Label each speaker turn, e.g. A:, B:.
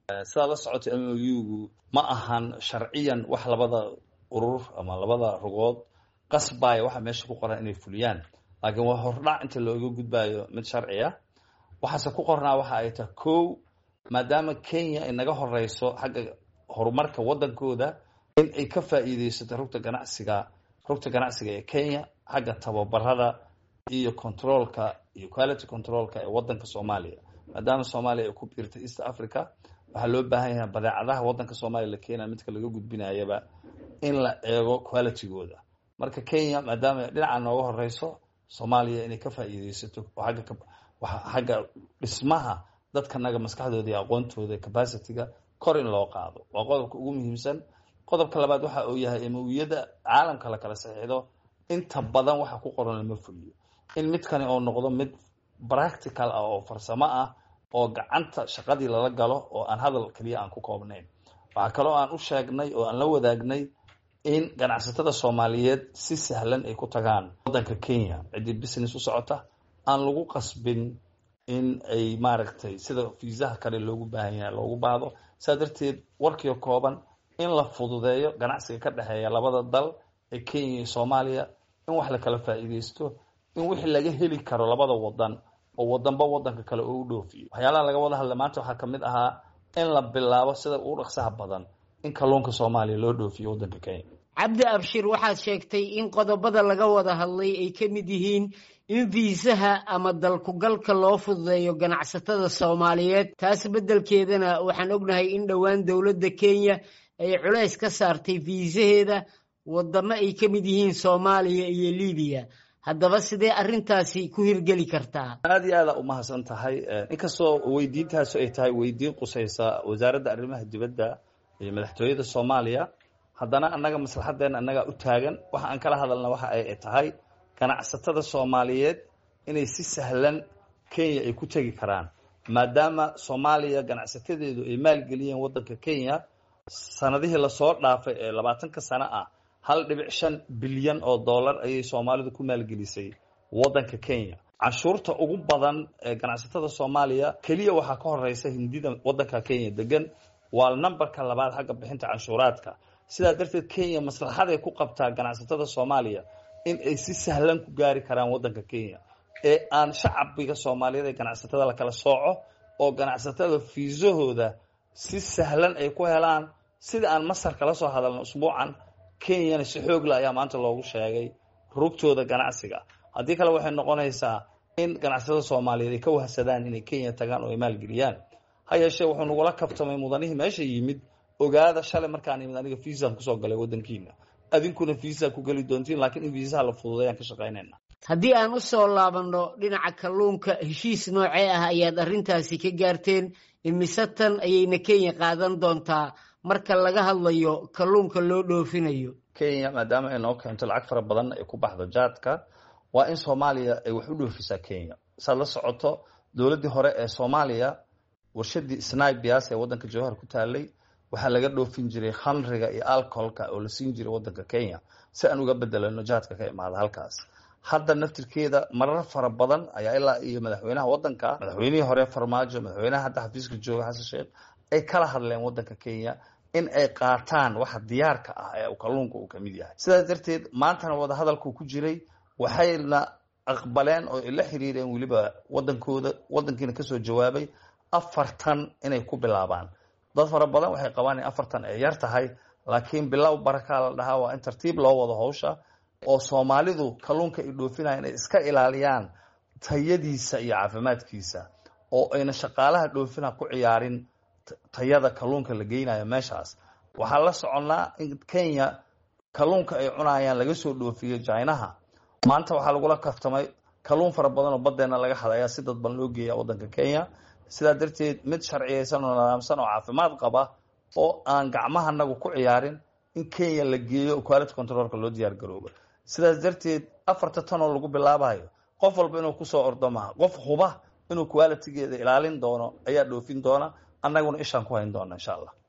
A: sidaa la socota m o u-gu ma ahan sharciyan wax labada urur ama labada rugood qasbaya waxa meesha ku qoran inay fuliyaan laakiin waa hordhac inta looga gudbayo mid sharci ah waxaase ku qornaa waxa ay tahay kow maadaama kenya ay naga horeyso xagga horumarka waddankooda in ay ka faa'iideysato rugta ganacsiga rugta ganacsiga ee kenya xagga tababarada iyo controolka iyo quality controlka ee waddanka soomaaliya maadaama soomaaliya ay ku biirtay east africa waxaa loo baahan yahay badeecadaha waddanka soomaaliya la keenaya midka laga gudbinayaba in la eego qualitygooda marka kenya maadaama dhinaca nooga horeyso soomaaliya inay ka faa'iideysato agga xagga dhismaha dadkanaga maskaxdooda iyo aqoontooda capacityga kor in loo qaado waa qodobka ugu muhiimsan qodobka labaad waxa uu yahay emawiyada caalamka la kala saxiixdo inta badan waxa ku qoran lama fuliyo in midkani oo noqdo mid practical ah oo farsamo ah oo gacanta shaqadii lala galo oo aan hadal keliya aan ku koobnayn waxaa kaloo aan u sheegnay oo aan la wadaagnay in ganacsatada soomaaliyeed si sahlan ay ku tagaan waddanka kenya ciddii business u socota aan lagu qasbin in ay maaragtay sida fiisaha kale loogu baahan yahay loogu baahdo saa darteed warkiio kooban in la fududeeyo ganacsiga ka dhexeeya labada dal ee kenya iyo soomaaliya in wax la kala faa'iideysto in wixii laga heli karo labada wadan oo wadanba wadanka kale oo u dhoofiyo waxyaalaha laga wada hadla maanta waxaa kamid ahaa in la bilaabo sida ugu dhaqsaha badan in kalluunka soomaaliya loo dhoofiyo waddanka kenya
B: cabdi abshir waxaad sheegtay in qodobada laga wada hadlay ay ka mid yihiin in fiisaha ama dalkugalka loo fududeeyo ganacsatada soomaaliyeed taas beddelkeedana waxaan ognahay in dhowaan dowladda kenya ay culays ka saartay fiisaheeda wadamo ay ka mid yihiin soomaaliya iyo libiya haddaba sidee arrintaasi ku hirgeli kartaa
A: aada iyo aada umahadsan tahay inkastoo weydiintaasu ay tahay weydiin qusaysa wasaaradda arrimaha dibadda iyo madaxtooyada soomaaliya haddana annaga maslaxadeena annagaa u taagan waxa aan kala hadalna waxa ay tahay ganacsatada soomaaliyeed inay si sahlan kenya ay ku tegi karaan maadaama soomaaliya ganacsatadeedu ay maalgeliyeen waddanka kenya sanadihii lasoo dhaafay ee labaatanka sano ah hal dhibic shan bilyan oo dollar ayay soomaalidu ku maalgelisay waddanka kenya canshuurta ugu badan ee ganacsatada soomaaliya keliya waxaa ka horeysa hindida waddanka kenya degan waa numberka labaad xagga bixinta canshuuraadka sidaa darteed kenya maslaxaday ku qabtaa ganacsatada soomaaliya in ay si sahlan ku gaari karaan waddanka kenya ee aan shacabiga soomaaliyeed ee ganacsatada la kala sooco oo ganacsatada fiisahooda si sahlan ay ku helaan sida aan masar kala soo hadalna usbuucan kenyana si xoogla ayaa maanta loogu sheegay rugtooda ganacsiga haddii kale waxay noqonaysaa in ganacsatada soomaaliyeed ay ka wahsadaan inay kenya tagaan oo ay maalgeliyaan ha yeeshee wuxuu nagula kabtamay mudanihii meesha yimid ogaada shalay markaan imid aniga fiisaan kusoo galay waddankiina adinkuna fiisa ku geli doontiin laakiin in fiisaha la fududeeyaan ka shaqaynayna
B: haddii aan u soo laabanno dhinaca kalluunka heshiis noocee ah ayaad arrintaasi ka gaarteen imise tan ayayna kenya qaadan doontaa marka laga hadlayo kalluunka loo dhoofinayo
A: kenya maadaama ay noo keento lacag fara badan ay ku baxdo jaadka waa in soomaaliya ay wax u dhoofisaa kenya saad la socoto dowladdii hore ee soomaaliya warshadii snibias ee waddanka jowhar ku taalay waxaa laga dhoofin jiray khamriga iyo alcoholka oo la siin jiray waddanka kenya si aan uga bedelano jaadka ka imaada halkaas hadda naftirkeeda marar fara badan ayaa ilaa iyo madaxweynaha waddanka madaxweynihii hore farmaajo madaxweynaha hadda xafiiska jooga xasan sheekh ay kala hadleen waddanka kenya in ay qaataan waxa diyaarka ah ee kalluunka uu kamid yahay sidaas darteed maantana wada hadalku ku jiray waxayna aqbaleen oo ay la xiriireen weliba waddankooda waddankiina kasoo jawaabay afartan inay ku bilaabaan dad fara badan waxay qabaan in afartan ay yar tahay laakiin bilow barakaa la dhahaa waa in tartiib loo wado hawsha oo soomaalidu kalluunka ay dhoofinaya inay iska ilaaliyaan tayadiisa iyo caafimaadkiisa oo ayna shaqaalaha dhoofina ku ciyaarin tayada kalluunka la geynayo meeshaas waxaa la soconnaa in kenya kalluunka ay cunayaan laga soo dhoofiyo jinaha maanta waxaa lagula kaftamay kalluun fara badan oo baddeena laga hadayaa si dadban loo geeya waddanka kenya sidaa darteed mid sharciyeysan oo nidaamsan oo caafimaad qaba oo aan gacmahanagu ku ciyaarin in kenya la geeyo quality controlka loo diyaar garoobo sidaas darteed afarta tan oo lagu bilaabayo qof walba inuu kusoo ordo maha qof huba inuu qualitygeeda ilaalin doono ayaa dhoofin doona annaguna ishaan ku hayn doona insha allah